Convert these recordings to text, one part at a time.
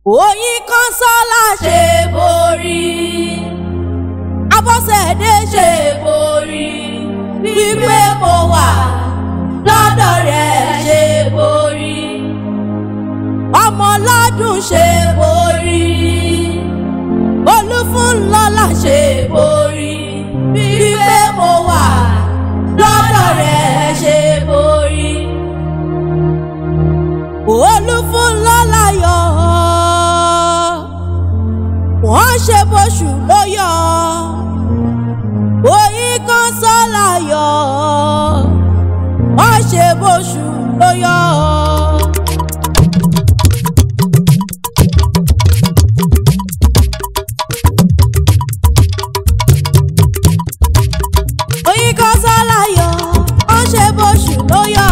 Oyin Kọ́nsọ́lá ṣe borí. Abọ́sẹ̀dé ṣe borí. Wípé mo wà lọ́dọ̀ rẹ̀ ṣe borí. Ọmọlọ́dún ṣe borí. Olúfúnlọ́lá ṣe borí. Wípé mo wà lọ́dọ̀ rẹ̀ ṣe borí. Olúfúnlọ́lá yọ̀ wọ́n ṣe bóṣù ló yọ Oyin Kọ́nsọ́lá yọ̀ wọ́n ṣe bóṣù ló yọ. Oyin Kọ́nsọ́lá yọ̀ wọ́n ṣe bóṣù ló yọ.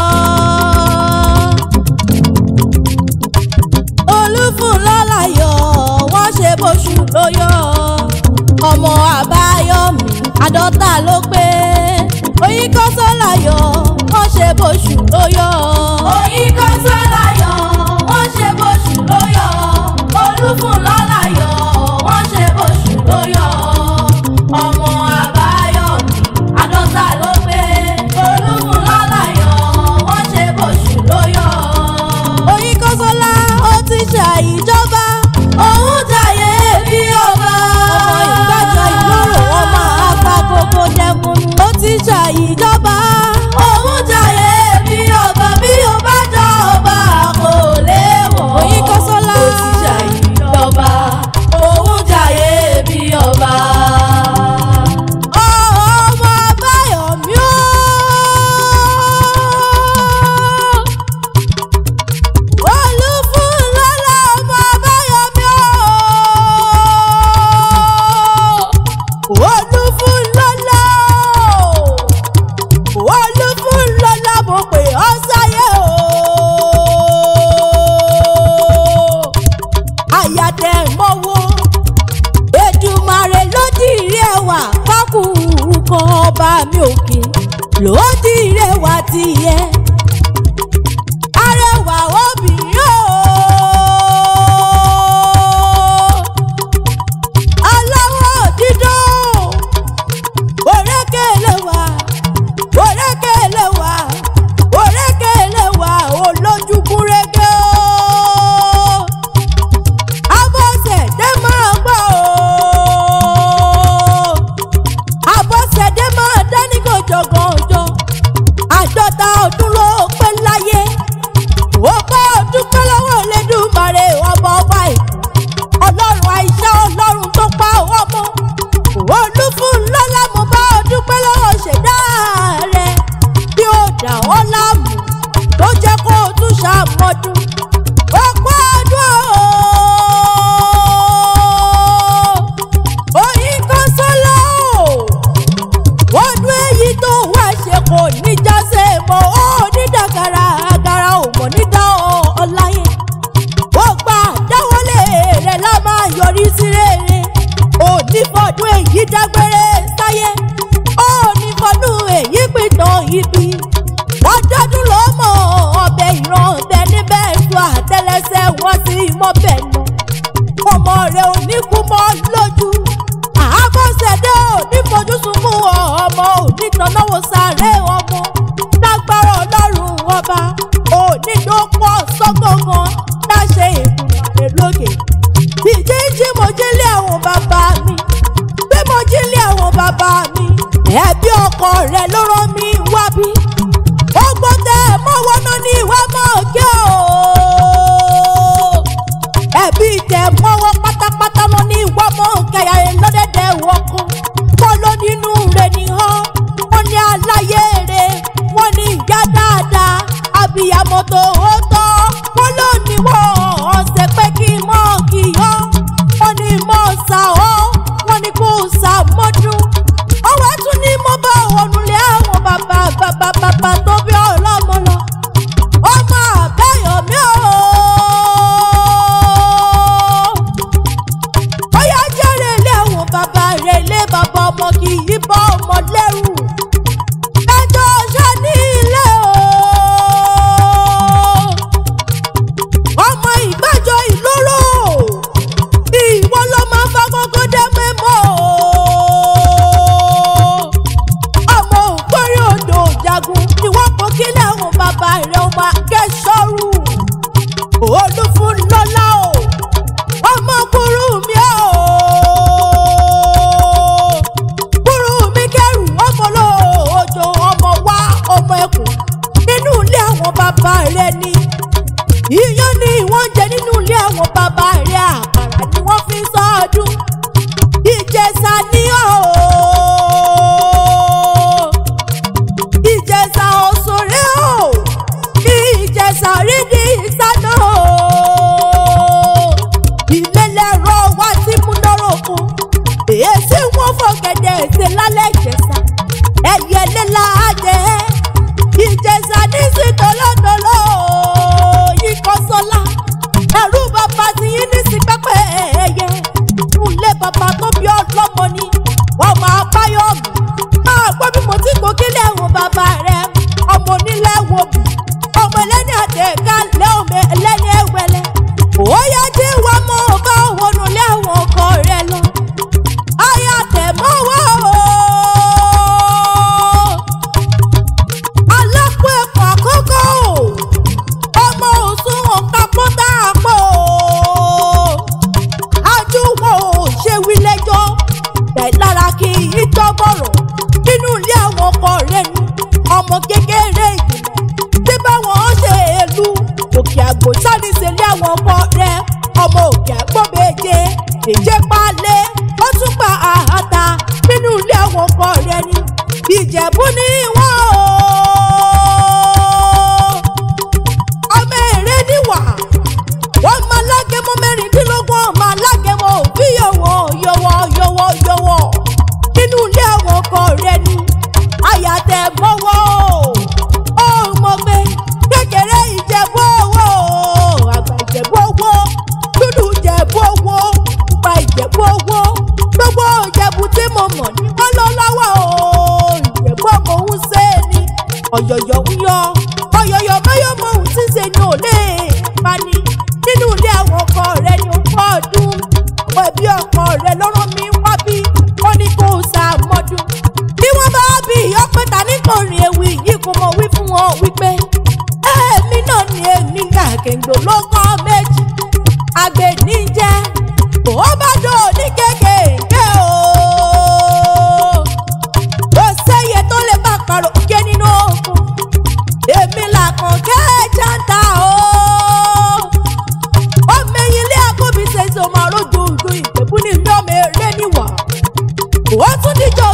Olúfúnlọ́lá yọ̀ wọ́n ṣe bóṣù ló yọ. ọmọ àbáyọ̀mí àádọ́ta ló pé Oyin Kọ́nsọ́lá yọ̀ wọ́n ṣe bóṣù ló yọ. Oyin Kọ́nsọ́lá yọ̀ wọ́n ṣe bóṣù ló yọ. Olúfúnlọ́lá yọ̀ wọ́n ṣe bóṣù ló yọ. ọmọ àbáyọ̀mí àádọ́ta ló pé Olúfúnlọ́lá yọ̀ wọ́n ṣe bóṣù ló yọ. Oyin Kọ́nsọ́lá ó ti ṣàìjọba òun jayé bí ọba. ọmọ ìgbàjọ ìlóró ọmọ afagogo dẹkùn ó ti ṣàìjọba. òun jayé bí ọba bí ó bá jọba kò léwọ̀. Oyin Kọ́nsọ́lá ó ti ṣàìjọba òun jayé bí ọba. ọmọ Abáyọ̀mí ó. Olúfúnlọ́lá ọmọ Abáyọ̀mí ó. Olúfúnlọ́lá Olúfúnlọ́lá mo pè ọ́ sáyé o. àyàtẹ̀ mọ́wọ́ Èdùmàrè ló dìrí ẹwà fákù kan ọba mi òkè ló dìrí ẹwà tiẹ̀ arẹwà obìnrin o aláwọ̀ dídán òrékèlè wà òrékèlè wà òrékèlè wà olójú kúrégé o abọ́sẹ̀dé máa gbọ́ o abọ́sẹ̀dé máa dání gànjọ̀gànjọ̀ àádọ́ta ọdún ló pé láyé ó bá ọdún pẹ́ lọ́wọ́ Elédùmarè ọba ọba ìlú ọlọ́run àìsá ọlọ́run tó pa ọmọ Olúfúnlọ́lá mo bá ọdún pẹ́ lọ́wọ́ ṣẹ̀dá rẹ̀ bí ó dà ọ́ láàmú tó jẹ́ kó o tún ṣàmọ́dún ó pọ́ ọdún o Oyin Kọ́nsọ́lá o ọdún èyí tó wá ṣe kò ní jáse mọ́ ó ní dàgàrà àgàrà ò mọ̀ nígbà ọ̀láyé ó gbà dáwọ́lé rẹ̀ lá máa yọrí sí rere ò ní fọdún èyí dágbére sáyé ó ní fọdún èyí pìtàn ibi lọ́dọọdún ló mọ̀ ọbẹ̀ ìran ọbẹ̀ níbẹ̀ tó àtẹlẹsẹ̀ wọ́n sí mọ́bẹ̀ nù ọmọ rẹ̀ ò ní kú mọ́ lójú àbọ̀sẹ̀dé ò ní fojú sunkún ọmọ ò ní tanáwó sáré ọmọ lágbára ọlọ́run ọba ò ní dópọ̀ sọ́gọ̀gàn láṣẹ ìgbìmọ̀ lókè ìjíjí mo jí lé àwọn bàbá mi bí mo jí lé àwọn bàbá mi ẹbí ọkọ rẹ ló rán mi wá bí ó gbọ́dọ̀ mọ́wọ́ náà ní ìwà mọ́ kí o ẹbí tẹ mọ́wọ́ pátápátá lọ ní ìwà mọ́ kẹyà rẹ lọ́dẹ̀dẹ̀ wọkọ̀ kọ́ ló nínú rẹ̀ ní hàn wọ́n ní aláyé rẹ̀ wọ́n ní ìyá dáadáa abiyamọ tó ó tọ́ wọ́n ló ní wọ́n ọ̀sẹ̀ pé kí mọ́ kí yọ́ wọ́n ní mọ́ sá ọ́ wọ́n ní kó sá mọ́dún ọwọ́ tún ní mo bá ònulẹ̀ àwọn bàbá bàbá bàbá tó bí ọlọ́mọ lọ ọmọ Àbáyọ̀mí o ọmọ òkè àgbọ̀bẹ̀jẹ èjé palẹ̀ ó tún gba àhàtà nínú ilé àwọn ọkọ rẹ ni ìjẹ̀bú ní wọ́n o ọmọ èrè níwà wọ́n máa lágẹ̀mọ́ mẹ́rìndínlógún ọmọ alágẹ̀mọ́ òbí yọ̀wọ̀ yọ̀wọ̀ yọ̀wọ̀ yọ̀wọ̀ nínú ilé àwọn ọkọ rẹ ni àyàtẹ̀ mọ́wọ́ ó mọ̀ pé kékeré ìjẹ̀bú owó àgbà ìjẹ̀bú owó dúdú ìjẹ̀bú owó pupa ìjẹ̀bú owó gbogbo ìjẹ̀bú tí mo mọ̀ ní wọ́n lọ lọ́wọ́ o ìjẹ̀bú ọmọ òun ṣe é ní ọ̀yọ̀yọ̀ ń yọ ọ̀yọ̀yọ̀ báyọ̀ mọ òun tí ń ṣe ni ò lè pani nínú ilé àwọn ọkọ rẹ ni ó pọ̀ ọdún àwọn ẹbí ọkọ rẹ lọ́rọ̀ mi wá bí wọ́n ní kó o ṣàmọ́dún bí wọ́n bá bí ọpẹ́ta nítorí ewì yìí kò mọ̀ wí fún wọn wípé èmi náà ni èmi ń gàkèǹgbò ló kọ́ méjì àgbè níjẹ́ bó bá dò ní kékèké o kò sẹ́yẹ tó lè bá parọ́ òkè nínú òkun èmi làkàn kẹ́ẹ̀jà ń ta o ọmọ ẹyin ilé àkóbí ṣe ṣe ọmọ arójú ìlú ìjẹ̀bú ní mi ọmọ eré níwà ó tún díjọ